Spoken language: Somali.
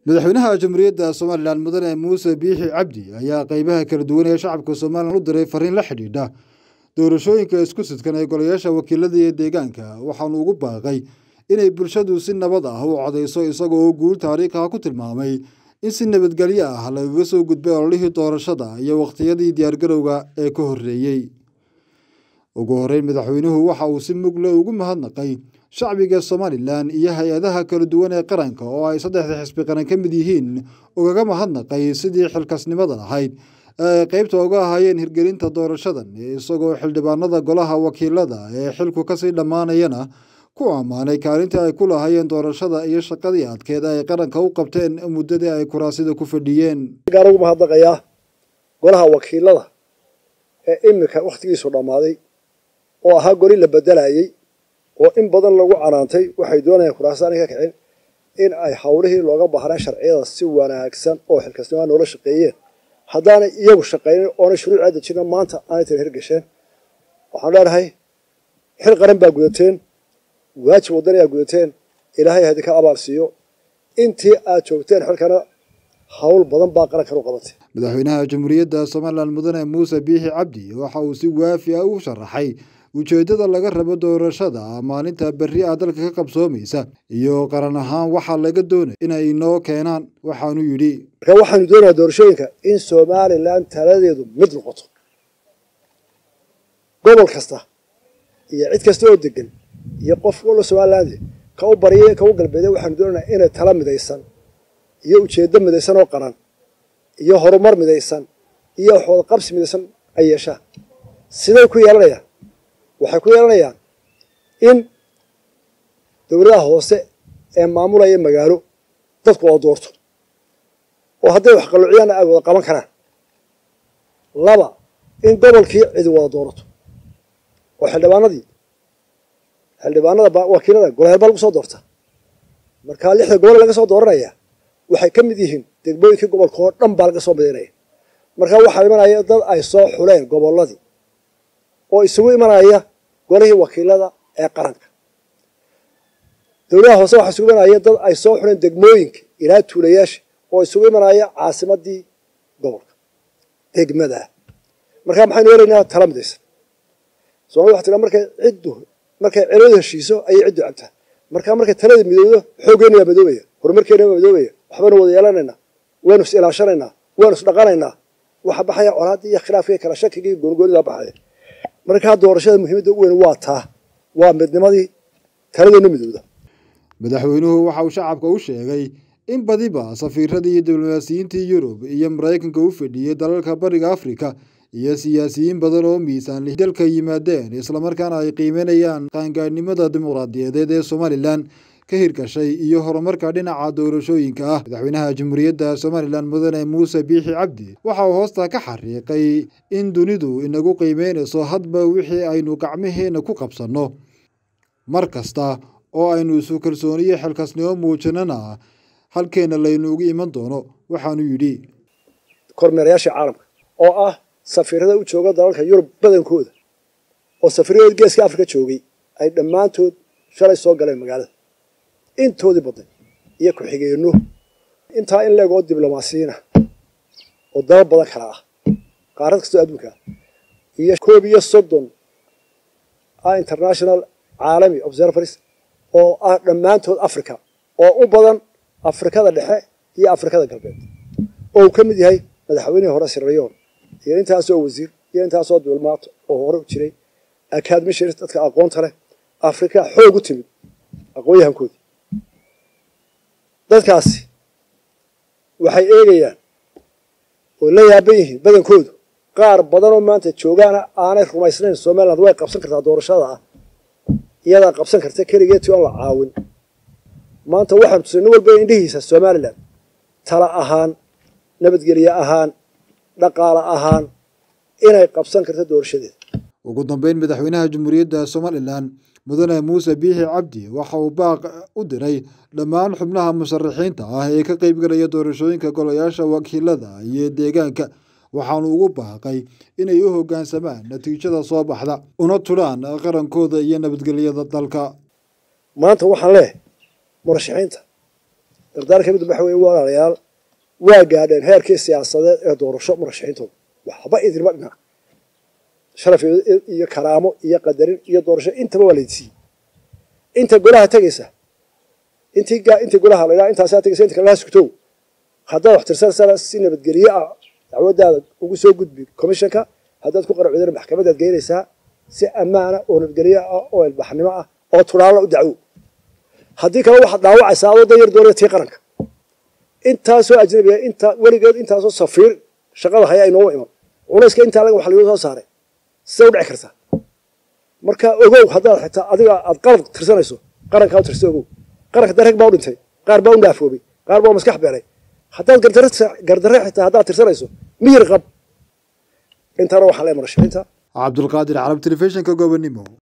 madaxweynaha jamhuuriyadda somalilan mudane muuse biixi cabdi ayaa qeybaha kala duwan ee shacabka somalilan u diray fariin la xidhiidha doorashooyinka isku sidkan ee golayaasha wakiilada iyo deegaanka waxaanu ugu baaqay inay bulshadu si nabad ah u codeyso isagoo guul taariikha ku tilmaamay in si nabadgelyo ah lagaga soo gudbay ololihii doorashada iyo wakhtiyadii diyaargarowga ee ka horreeyey ugu horreyn madaxweynuhu waxa uu si mugle ugu mahadnaqay shacbiga somalilan iyo hay-adaha kala duwan ee qaranka oo ay saddexda xisbi qaran ka mid yihiin ugaga mahadnaqay sidii xilkasnimada lahayd ee ay qeybta uga ahaayeen hirgelinta doorashadan isagoo xildhibaanada golaha wakiilada ee xilku kasii dhammaanayana ku ammaanay kaalintii ay ku lahaayeen doorashada iyo shaqadii adkeed ay qaranka u qabteen muddadii ay kuraasida ku fadhiyeen gaar ugu mahadnaqayaa golaha wakiilada ee iminka wakhtigiisu dhammaaday oo ahaa goli la bedelayey oo in badan lagu canaantay waxay doonayaan kuraasada ka kicin in ay howlihii looga baahnaa sharciyada si wanaagsan oo xilkasnimaa noola shaqeeyeen haddaanay iyagu shaqaynin oona shuruuc dejina maanta aanay tan hirgasheen waxaan leenahay xil qaran baa gudateen waajib waddan ayaa gudateen ilaahay hadinka abaal siiyo intii aad joogteen xilkana hawl badan baa qarankan u qabatay madaxweynaha jamhuuriyadda somalilan mudane muuse biixi cabdi waxa uu si waafi ah u sharaxay ujeeddada laga rabo doorashada maalinta berri ah dalka ka qabsoomaysa iyo qaran ahaan waxaa laga doonaya inay inoo keenaan waxaanu yidhi marka waxaanu doonayaa doorashooyinka in somalilan taladeedu mid noqoto gobol kasta iyo cid kasta oo degan iyo qof walla somaliland ka u barya ka u galbeeday waxaanu doonaynaa inay tala midaysan iyo ujeeddo midaysan oo qaran iyo horumar midaysan iyo waxwada qabsi midaysan ay yeeshaan siday ku yeelanayaan waxay ku yeelanayaan in dowladaha hoose ee maamulaya magaalo dadku oo doorto oo hadday wax qalluuciyaanna ay wada qaban karaan laba in gobolkii cidi wada doorato oo xildhibaanadii xildhibaanada wakiilada golaheel baa lagu soo doorta markaa lixda gobol laga soo dooranaya waxay ka mid yihiin degmooyinkii gobolka oo dhan baa laga soo midaynaya markaa waxaa imanaya dad ay soo xuleen gobolladii oo isugu imanaya golihii wakiilada ee qaranka dowladaha hoose waxaa isugu imanaya dad ay soo xuleen degmooyinka ilaa tuulayaasha oo isugu imanaya caasimadii gobolka degmada markaa maxaynu helaynaa tala midaysan soomali waxa tiraa markay ciddu markay celadu heshiiso ayay ciddu cabtaa markaa markay talada midowdo xooggeena waa madoobaya horumarkeena waa madoobaya waxbaynu wada yeelanaynaa waynu is ilaashanaynaa waynu is dhaqanaynaa waxa baxaya colaaddii iyo khilaafkii kala shakigii goonigoonidaa baxaya markaa doorashada muhiimadda u weyn waa taa waa midnimadii taladeena midowda madaxweynuhu waxa uu shacabka u sheegay in badiba safiiradii iyo diblomaasiyiintii yurub iyo maraykanka u fadhiyey dalalka bariga afrika iyo siyaasiyiin badan oo miisaanli dalka yimaadeen islamarkaana ay qiimeynayaan qaangaadhnimada dimuqraadiyadeed ee somalilan ka hirgashay iyo horumarka dhinaca doorashooyinka ah madaxweynaha jamhuuriyadda somalilan mudane muuse biixi cabdi waxa uu hoosta ka xariiqay in dunidu inagu qiimeynayso hadba wixii aynu gacmaheenna ku qabsanno mar kasta oo aynu isu kalsooniyo xilkasnimo muujinana halkeenna laynuugu iman doono waxaanu yidhi kormeerayaasha caalamka oo ah safiirada u jooga dalalka yurub badankooda oo safiiradood geeska afrika joogay ay dhammaantood shalay soo galeen magaalada intoodii badnay iyo ku-xigeenno intaa in leegoo diblomaasiyiina oo dalal badan kala ah qaarad kastoo adduunka iyo koob iyo soddon ah international caalami observers oo ah dhammaantood africa oo u badan afrikada dhexe iyo afrikada galbeed oo uu ka mid yahay madaxweynihii hore sirrayoon iyo intaasoo wasiir iyo intaasoo diblomaat oo hore u jiray acadmishirs dadka aqoonta leh afrika xoog u timid aqoon-yahankoodii dadkaasi waxay eegayaan oo la yaaban yihiin badankoodu qaar badan oo maanta joogaana aanay rumaysnayn somaliland way qabsan kartaa doorashada ah iyadaa qabsan karta keligeetii oon la caawin maanta waxaan tusay nin walba indhihiisa somalilan tala ahaan nabadgelye ahaan dhaqaale ahaan inay qabsan karto doorashadeeda ugu dambeyn madaxweynaha jamhuuriyadda somalilan mudane muuse biixi cabdi waxa uu baaq u diray dhammaan xubnaha musharaxiinta ah ee ka qeybgalaya doorashooyinka golayaasha wakiilada iyo deegaanka waxaanu ugu baaqay inay u hoggaansamaan natiijada soo baxda una tudhaan qarankooda iyo nabadgelyada dalka maanta waxaan leehay murashaxiinta dardaaranka mid waxa weye walaalayaal waa gaadheen heerkii siyaasadeed ee doorasho murashaxiintooda waxba idinma dhinac sharaf iyo karaamo iyo qadarin iyo doorasho intaba waa laydsiiyey inta golaha tegaysa intii intii golaha la yidhaha intaasaa tegaysa inta kalena sugtow haddaad wax tirsanaysaa si nabadgelye ah dacwadaada ugu soo gudbi commissionka haddaad ku qaracudana maxkamadaad geynaysaa si ammaana oo nabadgelye ah oo ilbaxnimo ah oo turaala u dacwo haddii kale waxaad dhaawacaysaa adoo dayar doonaya tii qaranka intaasoo ajnabiga inta weligeed intaasoo safiir shaqada haya inooma iman culayska intaa laga wax lagu soo saaray sida u dhici kartaa marka ogow haddaad xitaa adiga aad qalad tirsanayso qarankaa u tirsa ogow qaranka dareg baa u dhintay qaar baa u naafoobay qaar baa u maskax beelay haddaad gardarre xitaa haddaad tirsanayso miyir qab intaana waxaa lee marashaxiinta cabdulqaadir carab telefishinka gobonimo